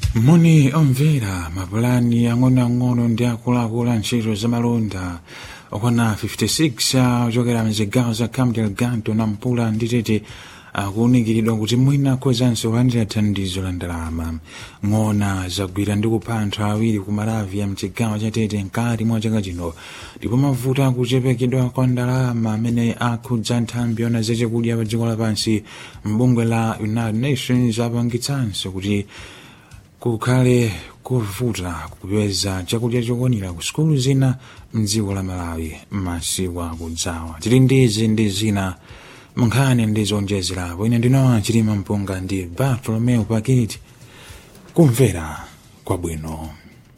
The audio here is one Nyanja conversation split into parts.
moni omvera mapulani ang'onoang'ono ndi akuluakulu a ntchito zamalonda okwana 56 ochokera mzigawo za cabo delgado nampula ndi tete akuwunikiridwa kuti mwina akhozanso kulandira thandizo la ndalama ng'ona zagwira ndi kupha anthu awiri ku malawi ya mchigawo cha tete mkati mwa chaka chino ndipo mavuto akuchepekedwa kwa ndalama amene akhudza nthambi yona zachakudya pa dziko lapansi mbungwe la united nations apangitsanso kuti kukhale kuvuta kupeza chakudya chokwanira ku sukulu zina mdziko la malawi masiku akudzawa tili ndizi ndi zina munkhani ndi zonjezerapo ine ndinowa chilima mpunga ndi bartolomeo pakiti kumvera kwabwino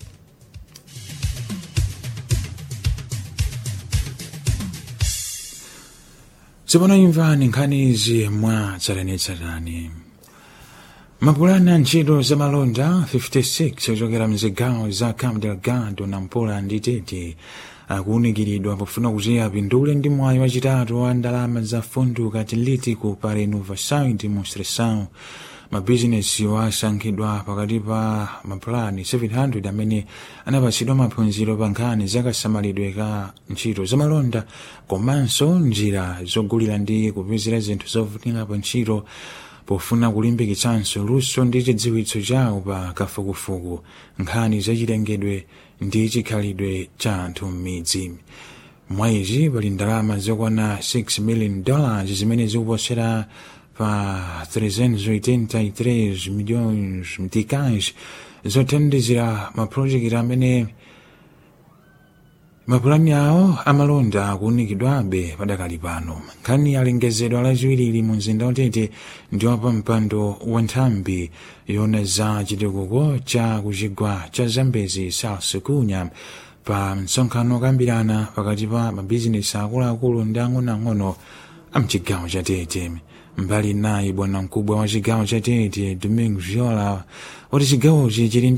tsopano imvani nkhani izi mwa tsatanetsatane mapulani a ntchito zamalonda 56 ochokera mzigawo za cabo delgado nampula ndi tete akuwunikiridwa pofuna kuti apindule ndi mwayi wachitatu wa ndalama za fundo katilitico pa renovação e demonstração mabizinesi asankhidwa pakati pa mapulani 700 amene anapatsidwa maphunziro pa nkhani zakasamalidwe ka ntchito zamalonda komanso njira zogulira ndi kupezera zinthu zovutika pa ntchito pofuna kulimbikitsanso luso ndi chidziwitso chawo pa kafukufuku nkhani zachilengedwe ndi chikhalidwe cha anthu m'midzi mwa izi pali ndalama zokwana 6 million dollars zimene zikuposera pa 383 milhões mtikais zothandizira mapulojekiti amene mapulani awo amalonda akuwunikidwabe padakali pano nkhani alengezedwa lachiwiri mu mzinda watete ndi wapa mpando wa nthambi yona za chitukuko cha kuchigwa cha zambezi south kunya pa msonkhano okambirana pakati pa mabizinesi akuluakulu ndi ang'onoang'ono a mchigawo cha tete mbali nayi bwana mkubwa wa chigawo cha tete domingo viola wati chigawochi chili ndi